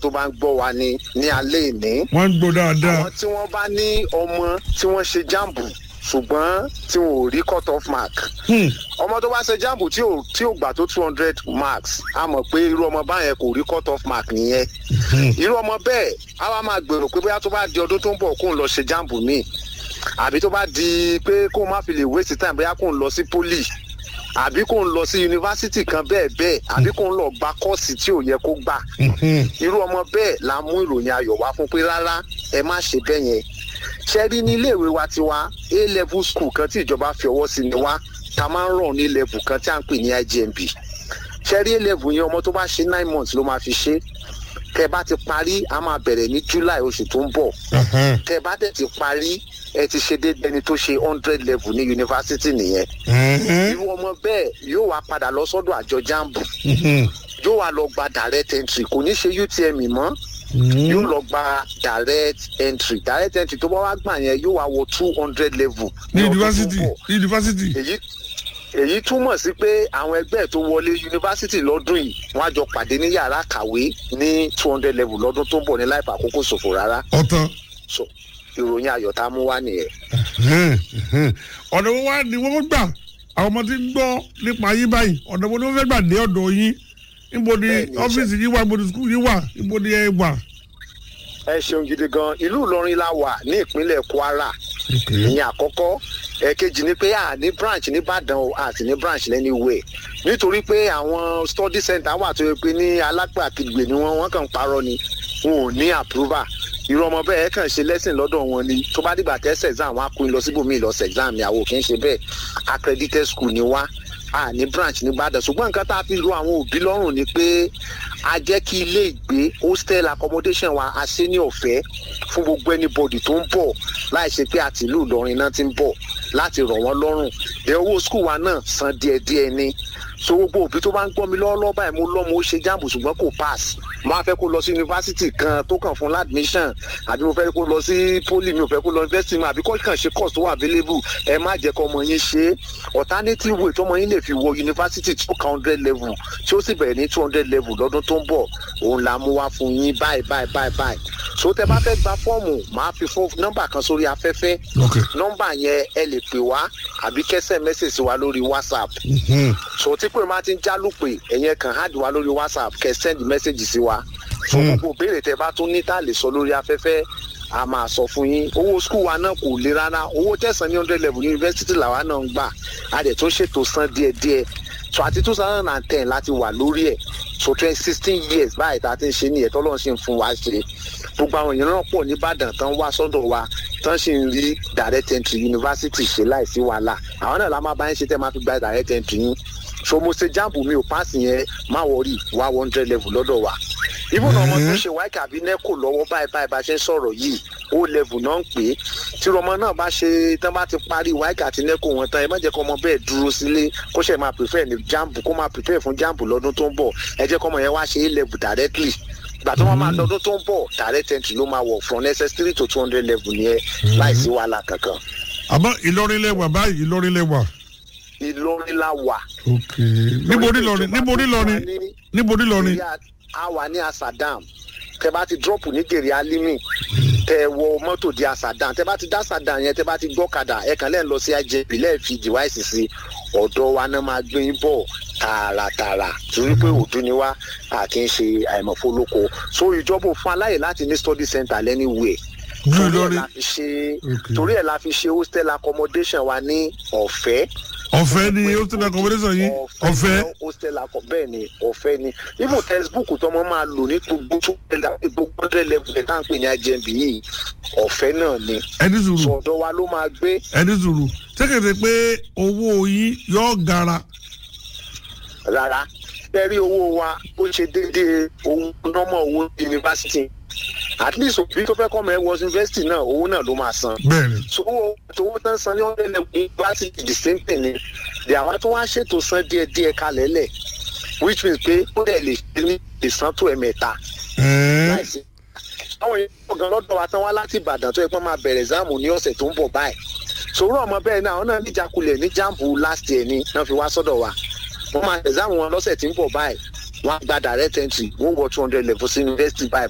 tó bá ń gbọ́ wa ní ní alẹ́ ìní wọ́n ń gbọ́ dáadáa. àwọn tí wọ́n bá ní ọmọ tí wọ́n ṣe jambu ṣùgbọ́n tí wọn ò rí cut off mark Hmm. ọmọ tó bá ṣe jambu tí ò tí ò gbà tó two hundred marks a mọ̀ pé irú ọmọ báyẹn kò rí cut off mark nìyẹn irú ọmọ bẹ́ẹ̀ a wá máa gbèrò pé bóyá tó bá di ọdún tó ń bọ̀ kó ń lọ ṣe jambu míì àbí tó bá di pé kó má fi lè waste time bóyá kó ń lọ sí poli àbí kó ń lọ sí yunifásitì kan bẹ́ẹ̀ bẹ́ẹ̀ àbí kó ń lọ gba kọ́ọ̀sì tí ò yẹ kó gbà Mhm. irú ọmọ bẹ́ẹ̀ la mú ìròyìn ayọ̀ wá fún pé rárá ẹ má ṣe bẹ́ẹ̀ yẹn ṣe rí ní iléèwé wa tiwa a level school kan tí ìjọba fi ọwọ́ sí ni wá ta máa ń ràn ní level kan tí à ń pè ní igmb ṣe rí a level yẹn ọmọ tó bá ṣe nine months ló máa fi ṣe tẹ bá ti parí a máa bẹ̀rẹ̀ ní july oṣù tó ń bọ̀ Aha. tẹ bá dẹ̀ ti parí ẹ ti ṣe déédéé ẹni tó ṣe hundred level ní yunifásitì nìyẹn Mhm. irú ọmọ bẹ́ẹ̀ yóò wá padà lọ sọ́dọ̀ àjọ jambu Mhm. yóò wá lọ gba direct entry kò ní ṣe utm mọ́ Mhm. yóò lọ gba direct entry direct entry tó bá wá gbà yẹn yóò wá wọ two hundred level. ní ọdún tó ń yunifásitì bọ̀. ní yunifásitì. èyí èyí túmọ̀ sí pé àwọn ẹgbẹ́ tó wọlé yunifásitì lọ́dún yìí wọ́n á jọ pàdé ní yàrá kàwé ní two hundred level lọ́dún tó ń bọ̀ ní láìpẹ́ àkókò ṣòfò rárá ọ̀tàn. so ìròyìn ayọ̀ tá a mú wá nìyẹn. Mhm. Mhm. ọ̀nà wo wá ni wọ́n gbà àwọn ọmọ tí ń gbọ́ nípa yín báyìí ọ̀nà wo ni wọ́n fẹ́ gbà dé ọ̀dọ̀ yín níbo ni Bẹ́ẹ̀ni, ọ́fíìsì yín wà níbo ni skul yín wà níbo ni ẹ wà. ẹ ṣeun gidi gan ìlú ìlọrin la wà ní ìpínlẹ̀ kwara ìyẹn àkọ́kọ́ ẹ̀kejì ni pé a ní branch nìbàdàn o àti ní branch lẹ́niwẹ̀ nítorí pé àwọn study center wà tó yẹ pé ní alágbàkigbè ni wọ́n wọ́n kàn ń parọ́ ni wọn ò ní approval irú ọmọ bẹ́ẹ̀ kàn ṣe lẹ́sìn lọ́dọ̀ wọn ni tó bá dìgbà tẹ́sẹ̀ exam wọn á kó lọ síbòmíì lọ sí exam ni àwọn ò kì í ṣe bẹ́ẹ̀ accredited school ni wá a ní branch nìbàdàn ṣùgbọ́n nǹkan tá a fi ro àwọn òbí lọ́rùn ni pé a jẹ́ kí ilé ìgbé hostel accommodation wa a ṣe ní ọ̀fẹ́ fún gbogbo anybody tó ń bọ̀ láì ṣe pé àti ìlú ìlọrin náà ti ń bọ̀ láti rọ̀ wọ́n lọ́rùn dẹ owó skul wa náà san díẹ̀díẹ̀ ni so gbogbo òbí tó bá ń gbọ́ mi lọ́wọ́lọ́wọ́ báyìí mo lọ́mọ ó ṣe jáàmù ṣùgbọ́n kò pass mo á fẹ́ kó lọ sí yunifásitì kan tó kàn fún ládmission àbí mo fẹ́ kó lọ sí poli mi ò fẹ́ kó lọ yunifásitì mi àbí kó kàn ṣe course tó wà available ẹ má jẹ́ kó ọmọ yín ṣe alternative way tọmọ yín lè fi wọ yunifásitì tí ó ka hundred level tí ó sì bẹ̀rẹ̀ ní two hundred level lọ́dún tó ń bọ̀ òun la mú wá fún yín báyìí báyìí báyìí báyìí so tẹ bá fẹ́ gba fọ́ọ̀mù máa fi fún nọ́mbà kan sórí afẹ́fẹ́ ok. nọ́mbà yẹn ẹ lè pè wá àbí kẹsẹ̀ mẹ́sẹ̀sì wa lórí whatsapp Mhm. so tí pé máa ti ń jálùpè ẹ̀yẹn kan hard wa lórí whatsapp kẹ send message sí wa so Hmm. gbogbo béèrè tẹ bá tún ní tá a lè sọ lórí afẹ́fẹ́ a máa sọ fún yín owó skul wa náà kò le rárá owó tẹ̀sán ní hundred level university làwa náà ń gbà a dẹ̀ tún ṣètò san díẹ̀díẹ̀ so àti two thousand and ten láti wà lórí ẹ̀ so twenty sixteen years báyìí tá a ti ń ṣe nìyẹn tọ́lọ́ ṣe ń fún wa ṣe gbogbo àwọn èèyàn náà pọ̀ nìbàdàn tán wá sọ́dọ̀ wa tán sì ń rí direct entry university ṣe láìsí wàhálà àwọn náà la máa bá yín ṣe tẹ́ máa fi gba direct entry yín so mo ṣe jambu mi ò pass yẹn má wọrí wá one hundred level lọ́dọ̀ wa even ọmọ tó ṣe wáìkì àbí nẹ́kò lọ́wọ́ báyìí báyìí bá ṣe ń sọ̀rọ̀ yìí ó level náà ń pè é tí ọmọ náà bá ṣe tán bá ti parí wáìkì àti nẹ́kò wọn tán ẹ má jẹ́ kó ọmọ bẹ́ẹ̀ dúró sílé kó ṣe máa prefer ní jambu kó máa prefer fún jambu lọ́dún tó ń bọ̀ ẹ jẹ́ kó ọmọ yẹn wá ṣe a level directly gbà tó wọn máa lọ́dún tó ń bọ̀ direct entry ló máa wọ̀ from ss three to two hundred level yẹn láìsí wàhálà kankan àmọ́ ìlọrin lẹ́wà báyìí ìlọrin lẹ́wà. ìlọrin la wà. ok níbo ní lọrin níbo ní lọrin níbo ní lọrin. a wà ní asadam tẹ bá ti drop ní gèrè alimi tẹ wọ mọ́tò di asadam tẹ bá ti dá asadam yẹn tẹ bá ti gbọ́kadà ẹ kàn lẹ́ẹ̀ lọ sí IJP lẹ́ẹ̀ fi device sí ọ̀dọ̀ wa náà máa gbé yín bọ̀ tààràtààrà torí pé òdu ni wá a kì í ṣe àìmọ̀fólóko so ìjọba ò fún aláyè láti ní study center lẹ́niwẹ̀ẹ́ ní torí ẹ̀ ìlọrin la fi ṣe Ok. torí ẹ̀ la fi ṣe hostel accommodation wa ní ọ̀fẹ́ ọ̀fẹ́ ni hostel accommodation yín ọ̀fẹ́. ni hostel akọ bẹ́ẹ̀ ni ọ̀fẹ́ ni even textbook tọmọ máa lò ní gbogbo tó gbogbo hundred level ẹ̀ tá à ń pè ní IJMB yìí ọ̀fẹ́ náà ni ẹni sùúrù sọ̀dọ̀ wa ló máa gbé ẹni sùúrù sẹ́kẹ̀tẹ̀ pé owó yín yóò gara. rárá bẹ́ẹ̀rí owó wa ó ṣe déédéé ohun nọ́mọ̀ owó yunifásitì at least òbí tó fẹ́ kọ́ ọmọ ẹ wọ yunifásitì náà owó náà ló máa san bẹ́ẹ̀ni sowó sowó tán san ní hundred level yunifásitì the same thing ni the àwọn tó wá ṣètò san díẹ̀díẹ̀ kalẹ̀ lẹ̀ which means pé ó dẹ̀ lè ṣe ní lè san tó ẹ̀mẹ́ta ẹ̀ẹ́ láìsí. àwọn èèyàn ọ̀gán lọ́dọ̀ wa tán wá láti ìbàdàn tó yẹ pé wọ́n máa bẹ̀rẹ̀ záàmù ní ọ̀sẹ̀ tó ń bọ̀ báyìí. sòrò ọmọ bẹ́ẹ̀ náà àwọn náà níjàkulẹ̀ ní jáàmù last year ni náà fi wá sọ́dọ̀ wa. wọ́n máa bẹ̀rẹ̀ záàmù wọn lọ́sẹ̀ tí ń bọ̀ báyìí wọ́n á gba direct entry wọ́n wọ two hundred level sí university báyìí